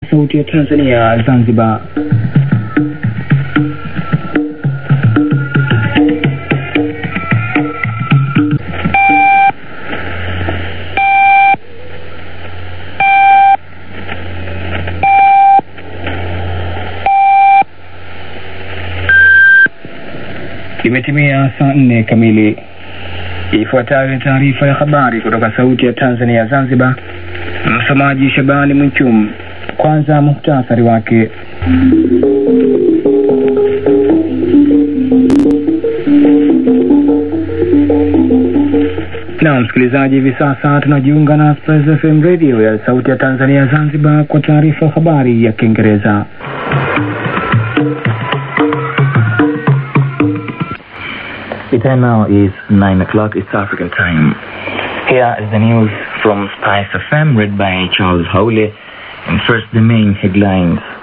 Sauti ya Tanzania Zanzibar. Imetimia saa nne kamili. Ifuatayo ni taarifa ya habari kutoka Sauti ya Tanzania Zanzibar. Msomaji Shabani Mwichum. Kwanza muhtasari wake. Na msikilizaji, hivi sasa tunajiunga na Express FM radio ya Sauti ya Tanzania Zanzibar kwa taarifa ya habari ya Kiingereza. The time now is 9 o'clock, it's African time. Here is the news from Spice FM read by Charles Howley. And first, the main headlines.